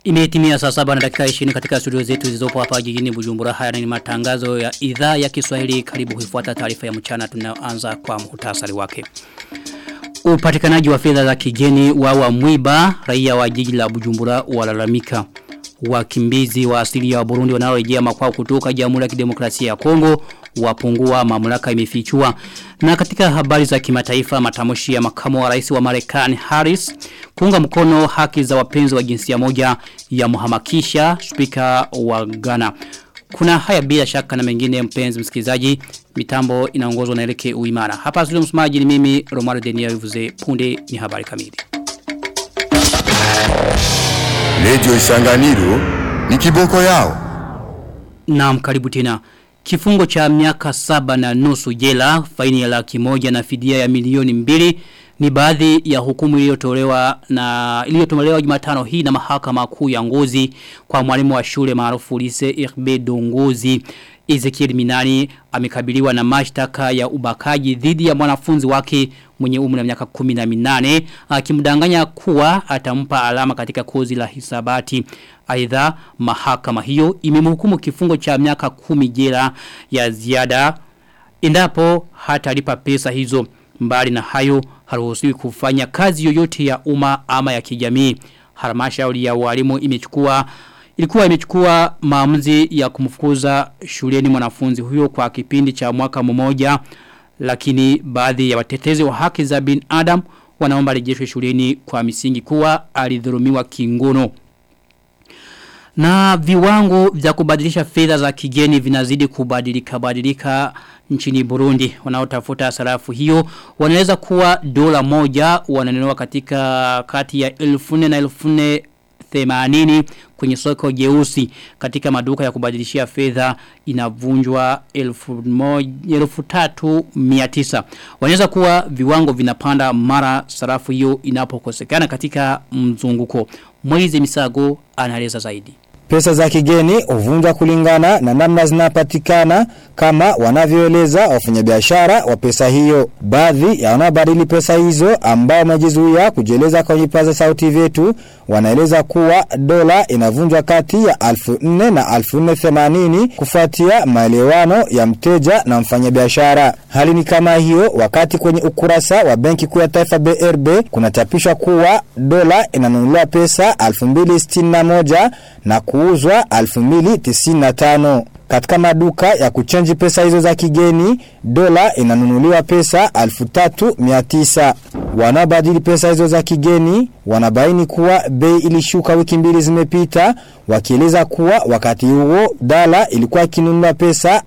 Imetimia saa saba na dakika 20 katika studio zetu zilizopo hapa jijini Bujumbura. Haya ni matangazo ya idhaa ya Kiswahili. Karibu kuifuata taarifa ya mchana tunaanza kwa muhtasari wake. Upatikanaji wa fedha za kigeni wa wa mwiba raia wa jiji la Bujumbura walalamika. Wakimbizi wa asili ya Burundi wanaorejea makwao kutoka Jamhuri ya Kidemokrasia ya Kongo wapungua mamlaka imefichua. Na katika habari za kimataifa matamshi ya makamu wa rais wa Marekani Harris kuunga mkono haki za wapenzi wa jinsia moja ya muhamakisha spika wa Ghana. Kuna haya bila shaka na mengine mpenzi msikilizaji mitambo inaongozwa na Eleke Uimara. Hapa studio msemaji ni mimi Romaro Denia Yuvuze punde ni habari kamili. Radio Isanganiro ni kiboko yao. Naam karibu tena. Kifungo cha miaka saba na nusu jela, faini ya laki moja na fidia ya milioni mbili ni baadhi ya hukumu iliyotolewa na iliyotolewa Jumatano hii na mahakama kuu ya Ngozi kwa mwalimu wa shule maarufu Lise Irbe Dongozi. Ezekiel Minani amekabiliwa na mashtaka ya ubakaji dhidi ya mwanafunzi wake mwenye umri wa miaka 18 akimdanganya kuwa atampa alama katika kozi la hisabati. Aidha mahakama hiyo imemhukumu kifungo cha miaka 10 jela ya ziada endapo hatalipa pesa hizo. Mbali na hayo haruhusiwi kufanya kazi yoyote ya umma ama ya kijamii. Halmashauri ya walimu imechukua ilikuwa imechukua maamuzi ya kumfukuza shuleni mwanafunzi huyo kwa kipindi cha mwaka mmoja lakini baadhi ya watetezi wa haki za bin Adam wanaomba rejeshwe shuleni kwa misingi kuwa alidhulumiwa kingono. Na viwango vya kubadilisha fedha za kigeni vinazidi kubadilika badilika nchini Burundi. Wanaotafuta sarafu hiyo wanaweza kuwa dola moja wananunua katika kati ya 1000 na 1000 themanini kwenye soko jeusi katika maduka ya kubadilishia fedha inavunjwa elfu, elfu tatu miatisa. Wanaweza kuwa viwango vinapanda mara sarafu hiyo inapokosekana katika mzunguko. Mwezi misago anaeleza zaidi. Pesa za kigeni huvunjwa kulingana na namna zinapatikana kama wanavyoeleza wafanyabiashara wa pesa hiyo. Baadhi ya wanaobadili pesa hizo ambao wamejizuia kujieleza kwenye paza sauti vyetu wanaeleza kuwa dola inavunjwa kati ya 1400 na 1480 kufuatia maelewano ya mteja na mfanyabiashara. Hali ni kama hiyo wakati kwenye ukurasa wa Benki Kuu ya Taifa BRB kunachapishwa kuwa dola inanunuliwa pesa 2061 na kuuzwa 2095. Katika maduka ya kuchenji pesa hizo za kigeni, dola inanunuliwa pesa 3900. Wanabadili pesa hizo za kigeni, wanabaini kuwa bei ilishuka wiki mbili zimepita, wakieleza kuwa wakati huo dola ilikuwa ikinunua pesa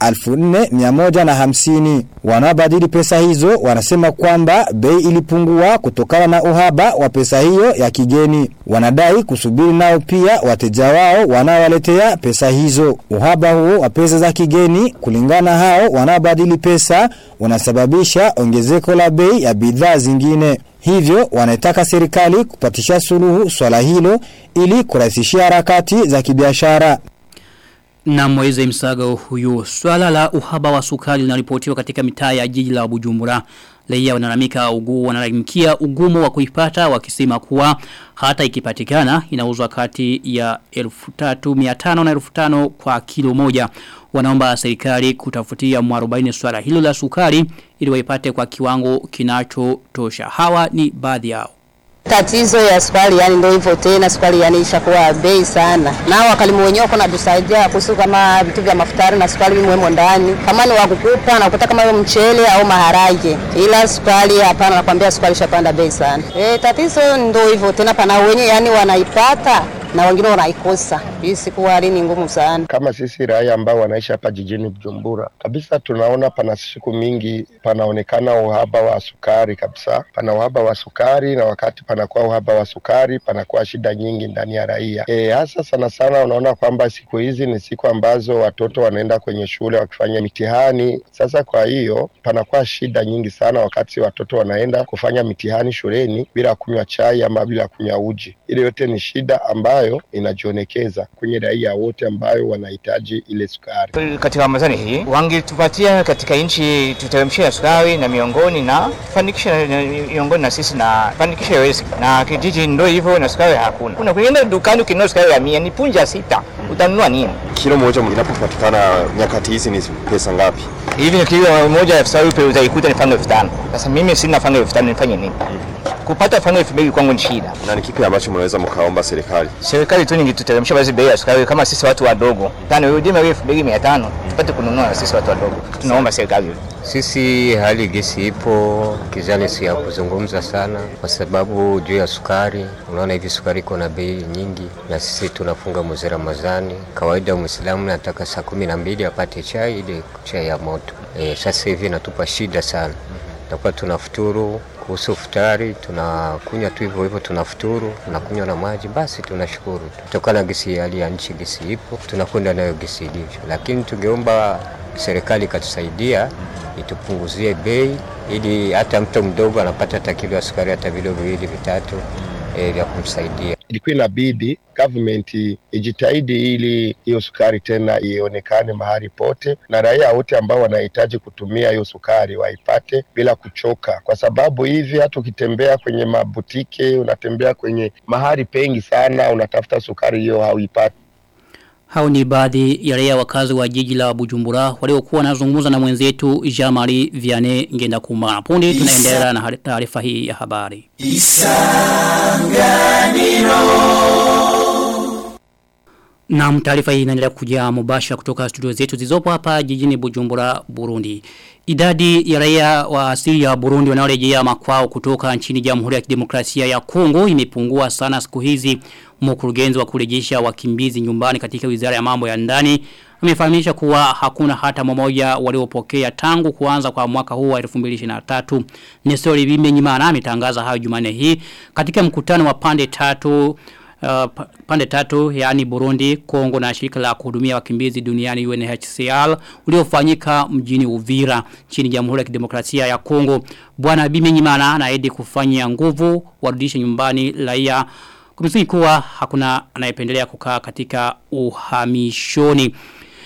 4150. Wanabadili pesa hizo wanasema kwamba bei ilipungua kutokana na uhaba wa pesa hiyo ya kigeni. Wanadai kusubiri nao pia wateja wao wanaowaletea pesa hizo. Uhaba huo wa pesa za kigeni kulingana hao wanabadili pesa unasababisha ongezeko la bei ya bidhaa zingine. Hivyo wanaitaka serikali kupatisha suluhu swala hilo ili kurahisishia harakati za kibiashara. Na mweze msago huyu. Swala la uhaba wa sukari linaripotiwa katika mitaa ya jiji la Bujumbura. Leia wanalamika ugu wanalalamikia ugumu wa kuipata wakisema kuwa hata ikipatikana inauzwa kati ya 1300 na 1500 kwa kilo moja. Wanaomba serikali kutafutia mwarobaini swala hilo la sukari ili waipate kwa kiwango kinachotosha. Hawa ni baadhi yao. Tatizo ya sukari yani ndio hivyo tena, sukari yani ishakuwa bei sana. Na wakalimu wenyewe kuna tusaidia kuhusu kama vitu vya mafutari na sukari mwemo ndani, kama ni wakukupa na kukuta kama hiyo mchele au maharage, ila sukari hapana, nakwambia sukari ishapanda bei sana. E, tatizo ndio hivyo tena, pana wenyewe yani wanaipata na wengine wanaikosa. Hii siku hali ni ngumu sana. Kama sisi raia ambao wanaishi hapa jijini Bujumbura, kabisa tunaona pana siku mingi panaonekana uhaba wa sukari kabisa, pana uhaba wa sukari, na wakati panakuwa uhaba wa sukari panakuwa shida nyingi ndani ya raia. E, hasa sana sana unaona kwamba siku hizi ni siku ambazo watoto wanaenda kwenye shule wakifanya mitihani. Sasa kwa hiyo panakuwa shida nyingi sana wakati watoto wanaenda kufanya mitihani shuleni bila kunywa chai ama bila kunywa uji. Ile yote ni shida ambayo inajionekeza. kwenye raia wote ambayo wanahitaji ile sukari. Katika Ramadhani hii wangetupatia katika nchi tuteremshia sukari na miongoni na fanikisha miongoni na sisi na fanikisha yote, na kijiji ndio hivyo, na sukari hakuna. Kuna kwenda dukani ukinunua sukari ya mia ni punja sita, utanunua nini? Kilo moja inapopatikana nyakati hizi ni pesa ngapi? Hivi ni kilo moja elfu saba utaikuta ni fanga elfu tano. Sasa mimi sina fanga elfu tano nifanye nini? kupata fanga elfu mbili kwangu ni shida. Na ni kipi ambacho mnaweza mkaomba serikali? Serikali tu ningetuteremsha basi bei ya sukari kama sisi watu wadogo, tano irudie elfu mbili mia tano tupate kununua na sisi watu wadogo. Tunaomba serikali. Sisi hali gesi ipo, kizani si ya kuzungumza sana, kwa sababu juu ya sukari, unaona hivi sukari iko na bei nyingi, na sisi tunafunga mwezi Ramadhani. Kawaida Muislamu nataka saa kumi na mbili apate chai, ile chai ya moto. E, sasa hivi inatupa shida sana, takuwa tunafuturu kuhusu futari tunakunywa tu hivyo hivyo, tunafuturu tunakunywa na maji, basi tunashukuru. Kutokana na gesi, hali ya nchi, gesi ipo, tunakwenda nayo gesi ilivyo, lakini tungeomba serikali ikatusaidia itupunguzie bei, ili hata mtu mdogo anapata hata kilo ya sukari hata vilo viwili vitatu e, vya kumsaidia. Ilikuwa inabidi government ijitahidi ili hiyo sukari tena ionekane mahali pote, na raia wote ambao wanahitaji kutumia hiyo sukari waipate bila kuchoka, kwa sababu hivi hata ukitembea kwenye mabutike, unatembea kwenye mahali pengi sana, unatafuta sukari hiyo hauipati. Hao ni baadhi ya raia wakazi wa jiji la Bujumbura waliokuwa wanazungumza na mwenzetu Jean-Marie Vianney ngenda kumana. Punde tunaendelea na taarifa hii ya habari. Na taarifa hii inaendelea kuja mubashara kutoka studio zetu zilizopo hapa jijini Bujumbura, Burundi. Idadi ya raia wa asili ya Burundi wanaorejea makwao kutoka nchini Jamhuri ya Kidemokrasia ya Kongo imepungua sana siku hizi. Mkurugenzi wa kurejesha wakimbizi nyumbani katika Wizara ya Mambo ya Ndani amefahamisha kuwa hakuna hata mmoja waliopokea tangu kuanza kwa mwaka huu wa 2023. Nestori Bimenyimana ametangaza hayo Jumanne hii katika mkutano wa pande tatu Uh, pande tatu yani Burundi, Kongo na shirika la kuhudumia wakimbizi duniani UNHCR uliofanyika mjini Uvira chini Jamhuri ya Kidemokrasia ya Kongo. Bwana Bimenyimana anaahidi kufanya nguvu warudishe nyumbani raia kumsingi kuwa hakuna anayependelea kukaa katika uhamishoni.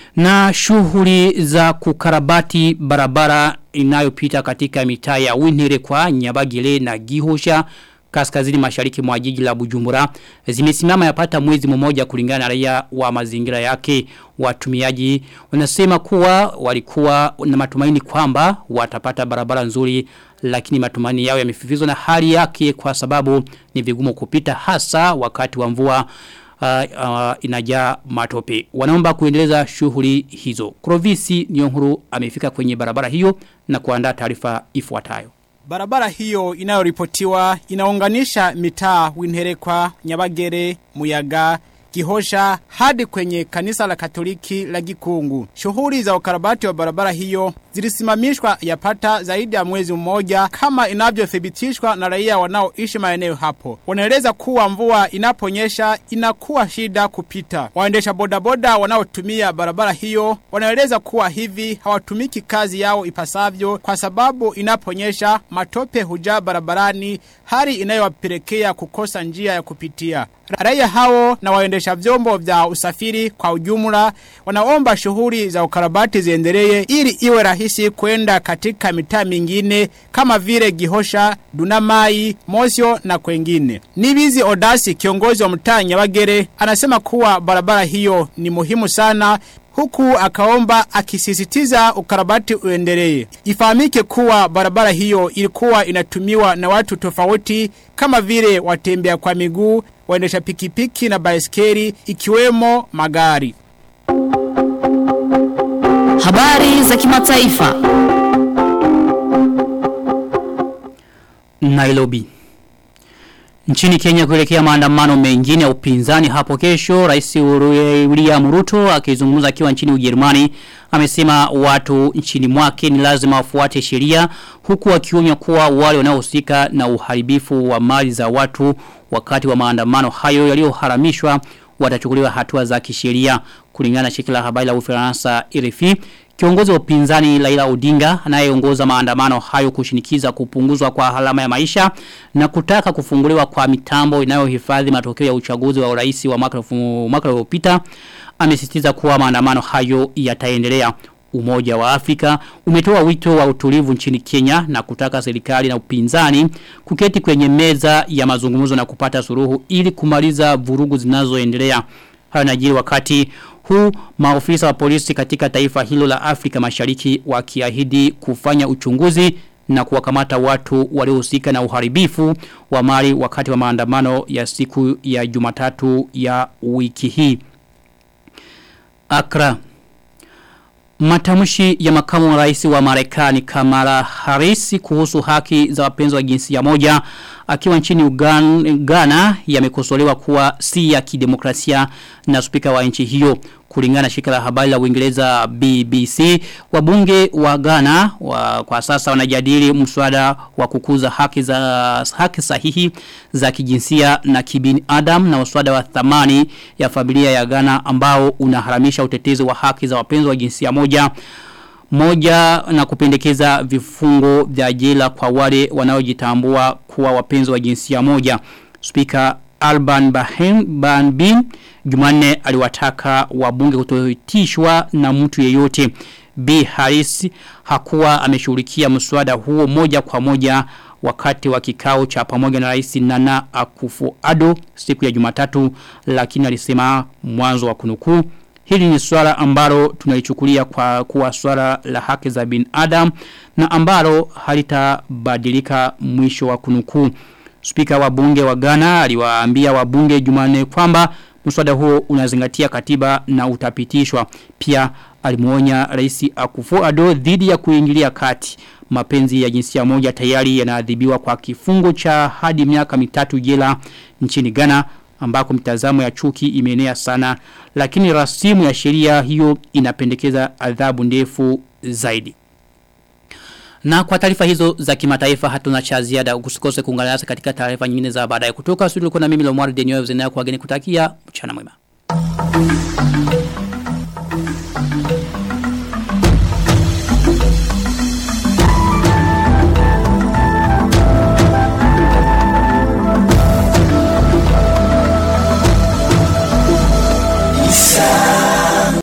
Na shughuli za kukarabati barabara inayopita katika mitaa ya Winire kwa Nyabagile na Gihosha kaskazini mashariki mwa jiji la Bujumbura zimesimama yapata mwezi mmoja kulingana na raia wa mazingira yake watumiaji wanasema kuwa walikuwa na matumaini kwamba watapata barabara nzuri lakini matumaini yao yamefifizwa na hali yake kwa sababu ni vigumu kupita hasa wakati wa mvua uh, uh, inajaa matope wanaomba kuendeleza shughuli hizo Krovisi Nyonguru amefika kwenye barabara hiyo na kuandaa taarifa ifuatayo Barabara hiyo inayoripotiwa inaunganisha mitaa Winherekwa, Nyabagere, Muyaga, Kihosha hadi kwenye kanisa la Katoliki la Gikungu. Shughuli za ukarabati wa barabara hiyo zilisimamishwa yapata zaidi ya mwezi mmoja kama inavyothibitishwa na raia wanaoishi maeneo hapo. Wanaeleza kuwa mvua inaponyesha inakuwa shida kupita. Waendesha bodaboda wanaotumia barabara hiyo wanaeleza kuwa hivi hawatumiki kazi yao ipasavyo kwa sababu inaponyesha matope hujaa barabarani hali inayowapelekea kukosa njia ya kupitia. Raia hao na waendesha vyombo vya usafiri kwa ujumla wanaomba shughuli za ukarabati ziendelee ili iwe rahisi kwenda katika mitaa mingine kama vile Gihosha, Dunamai, Mosio na kwengine. Nibizi Odasi kiongozi wa mtaa Nyabagere anasema kuwa barabara hiyo ni muhimu sana huku akaomba akisisitiza ukarabati uendelee. Ifahamike kuwa barabara hiyo ilikuwa inatumiwa na watu tofauti kama vile watembea kwa miguu, waendesha pikipiki na baiskeli ikiwemo magari. Habari za kimataifa. Nairobi. Nchini Kenya kuelekea maandamano mengine ya upinzani hapo kesho, Rais William Ruto akizungumza akiwa nchini Ujerumani amesema watu nchini mwake ni lazima wafuate sheria huku akionya kuwa wale wanaohusika na uharibifu wa mali za watu wakati wa maandamano hayo yaliyoharamishwa watachukuliwa hatua za kisheria kulingana na shirika la habari la Ufaransa RFI Kiongozi wa upinzani Laila Odinga anayeongoza maandamano hayo kushinikiza kupunguzwa kwa halama ya maisha na kutaka kufunguliwa kwa mitambo inayohifadhi matokeo ya uchaguzi wa urais wa mwaka mwaka uliopita amesisitiza kuwa maandamano hayo yataendelea. Umoja wa Afrika umetoa wito wa utulivu nchini Kenya na kutaka serikali na upinzani kuketi kwenye meza ya mazungumzo na kupata suruhu ili kumaliza vurugu zinazoendelea. Hayo najiri wakati huu maofisa wa polisi katika taifa hilo la Afrika mashariki wakiahidi kufanya uchunguzi na kuwakamata watu waliohusika na uharibifu wa mali wakati wa maandamano ya siku ya jumatatu ya wiki hii. Akra Matamshi ya makamu wa rais wa Marekani Kamala Harris kuhusu haki za wapenzi wa jinsia moja akiwa nchini Uganda yamekosolewa kuwa si ya kidemokrasia na spika wa nchi hiyo kulingana na shirika la habari la Uingereza BBC wabunge wa Ghana wa, kwa sasa wanajadili mswada wa kukuza haki za haki sahihi za kijinsia na kibinadamu na mswada wa thamani ya familia ya Ghana ambao unaharamisha utetezi wa haki za wapenzi wa jinsia moja moja na kupendekeza vifungo vya jela kwa wale wanaojitambua kuwa wapenzi wa jinsia moja. Speaker Alban Bahim Banbin Jumanne aliwataka wabunge kutoitishwa na mtu yeyote. B. Harris hakuwa ameshughulikia mswada huo moja kwa moja wakati wa kikao cha pamoja na rais Nana Akufo-Addo siku ya Jumatatu lakini alisema mwanzo wa kunukuu Hili ni swala ambalo tunalichukulia kwa kuwa swala la haki za binadamu na ambalo halitabadilika mwisho wa kunukuu. Spika wa bunge wa Ghana aliwaambia wabunge Jumanne kwamba mswada huo unazingatia katiba na utapitishwa. Pia alimuonya rais Akufo-Addo dhidi ya kuingilia kati. Mapenzi ya jinsia moja tayari yanaadhibiwa kwa kifungo cha hadi miaka mitatu jela nchini Ghana ambako mitazamo ya chuki imeenea sana lakini rasimu ya sheria hiyo inapendekeza adhabu ndefu zaidi. Na kwa taarifa hizo za kimataifa hatuna cha ziada usikose kuungana nasi katika taarifa nyingine za baadaye kutoka studio kuna mimi Lomwari Denyo Zenea kwa geni kutakia mchana mwema.